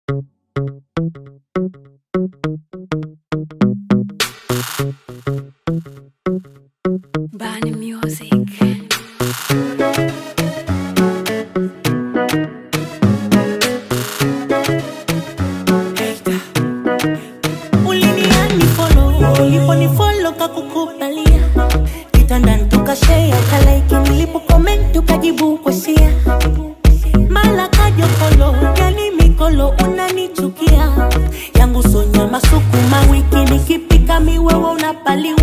Bani Music. uliniani folo uliponifolo kakukubalia kitandani tukashea ukalaiki nilipo comment ukajibu kwasia mala kajokolo yani mikolo unanichukia yangu sonya masukuma wiki nikipika miwewe unapaliwa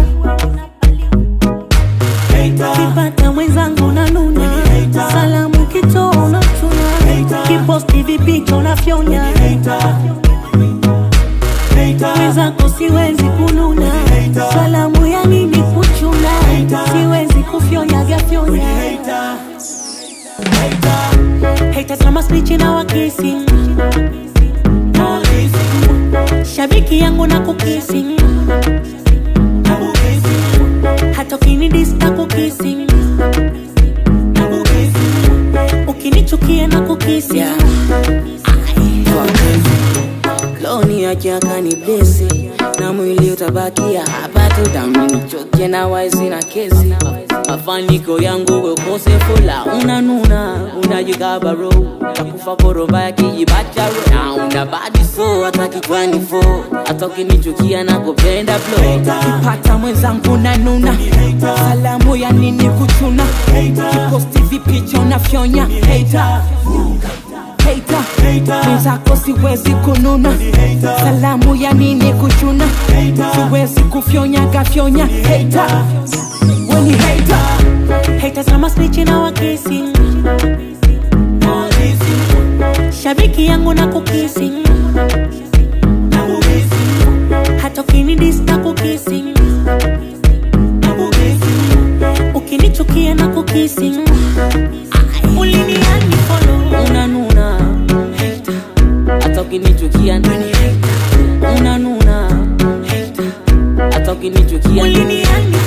kipata mwenzangu na nuna salamu kitoa unatuna kiposti vipicha unafyonya mwenzako siwezi kununa salamu ya nini kuchuna siwezi kufyonya vyafyonya haters kama spichi na wakisi shabiki yangu na kukisi hata ukinidis na kukisi ukinichukia na kukisi loni akiaka ni blesi na mwili utabakia hapa tu damnichoke na waisi na kesi mafaniko yangu wekosefula unanuna unajikabaro takufa koromba ya kijibacharo na una badi so hata kichwani fo hata ukinichukia na kupenda flo kipata mwenzangu nanuna salamu ya nini kuchuna kiposti vipicha unafyonya hater hater mwenzako siwezi kununa salamu ya nini kuchuna siwezi kufyonya gafyonya hater weni hater haters kama spichi na wakisi shabiki yangu na kukisi hata ukinidis na kukisi ukinichukia na kukisi uliniani folo unanuna hater hata ukinichukia nani unanuna hater hata ukinichukia uliniani